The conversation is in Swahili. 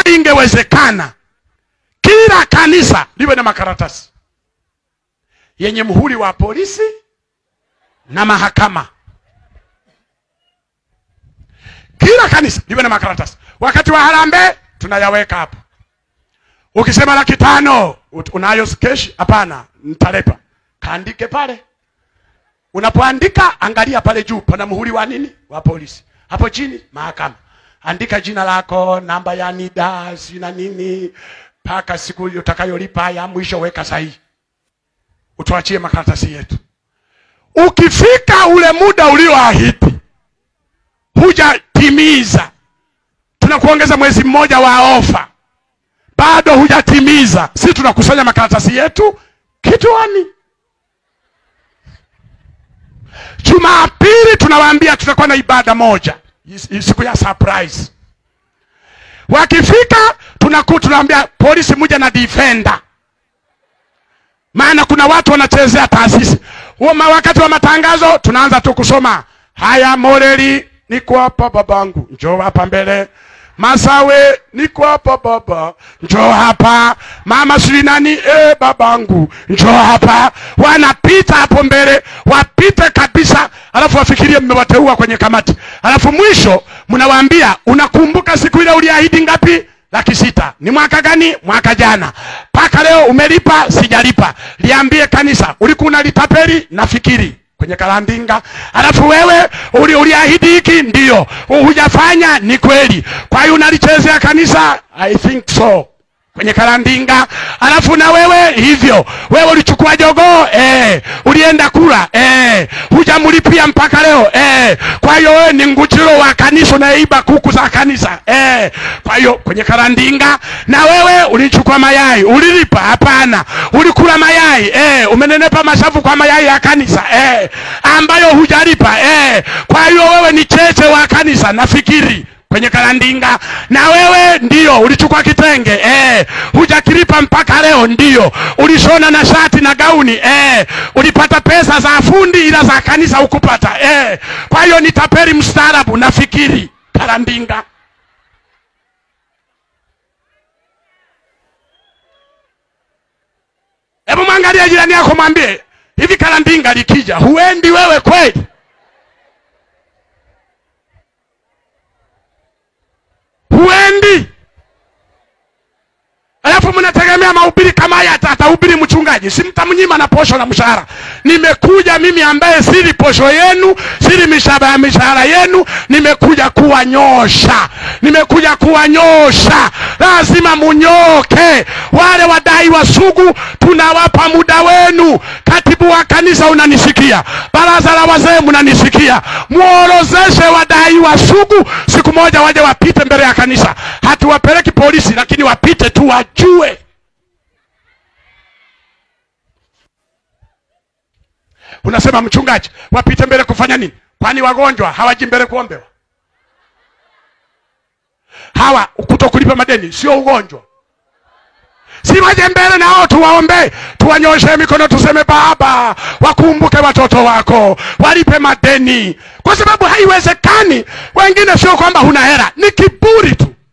ingewezekana kila kanisa liwe na makaratasi yenye muhuri wa polisi na mahakama. Kila kanisa liwe na makaratasi. Wakati wa harambee tunayaweka hapo. Ukisema laki tano ut- unayo keshi? Hapana, nitalepa. Kaandike pale. Unapoandika angalia pale juu, pana muhuri wa nini? Wa polisi. Hapo chini mahakama. Andika jina lako, namba ya NIDA, si na nini, mpaka siku utakayolipa ya mwisho, weka sahihi, utuachie makaratasi yetu. Ukifika ule muda ulioahidi hujatimiza, tunakuongeza mwezi mmoja wa ofa, bado hujatimiza, si tunakusanya makaratasi yetu kituani. Jumapili tunawaambia tutakuwa na ibada moja, is- siku ya surprise. Wakifika tunaku tunawaambia polisi muje na defender, maana kuna watu wanachezea taasisi. Huo ma- wakati wa matangazo tunaanza tu kusoma haya, Moreli niko hapa babangu, njoo hapa mbele. Masawe niko hapa baba, njoo hapa. Mama sijui nani, eh babangu, njoo hapa. Wanapita hapo mbele, wapite kabisa, alafu wafikirie mmewateua kwenye kamati, alafu mwisho mnawaambia, unakumbuka siku ile uliahidi ngapi? laki sita. Ni mwaka gani? Mwaka jana. Mpaka leo umelipa? Sijalipa. Liambie kanisa, ulikuwa unalitapeli? Nafikiri kwenye kalandinga. Alafu wewe uli, uliahidi hiki, ndio hujafanya. Ni kweli. Kwa hiyo unalichezea kanisa? I think so kwenye kalandinga. Alafu na wewe hivyo, wewe ulichukua jogoo eh, ulienda kula eh, hujamlipia mpaka leo eh. Kwa hiyo wewe ni nguchiro wa kanisa, unaiba kuku za kanisa eh. Kwa hiyo kwenye kalandinga, na wewe ulichukua mayai, ulilipa? Hapana. Ulikula mayai eh, umenenepa mashavu kwa mayai ya kanisa eh, ambayo hujalipa eh. Kwa hiyo wewe ni cheche wa kanisa, nafikiri kwenye kalandinga na wewe ndio ulichukua kitenge eh, hujakilipa mpaka leo. Ndio ulishona na shati na gauni eh, ulipata pesa za fundi ila za kanisa hukupata eh. Kwa hiyo ni tapeli mstaarabu, nafikiri kalandinga. Hebu mwangalie jirani yako, mwambie hivi, kalandinga likija, huendi wewe kweli? huendi. Alafu mnategemea mahubiri kama haya ata- atahubiri mchungaji, si mtamnyima na posho la mshahara. Nimekuja mimi ambaye sili posho yenu, sili mishahara ya mishahara yenu, nimekuja kuwanyosha, nimekuja kuwanyosha. Lazima munyoke. Wale wadaiwa sugu, tunawapa muda wenu. Katibu wa kanisa unanisikia, baraza la wazee mnanisikia, muorozeshe wadaiwa sugu, siku moja waje wapite mbele ya kanisa. Hatuwapeleki polisi, lakini wapite tu wajue. Unasema mchungaji, wapite mbele kufanya nini? Kwani wagonjwa hawaji mbele kuombewa? Hawa kutokulipa madeni sio ugonjwa? si waje mbele nao tuwaombe, tuwanyoshe mikono, tuseme Baba, wakumbuke watoto wako, walipe madeni, kwa sababu haiwezekani. Wengine sio kwamba huna hela, ni kiburi tu.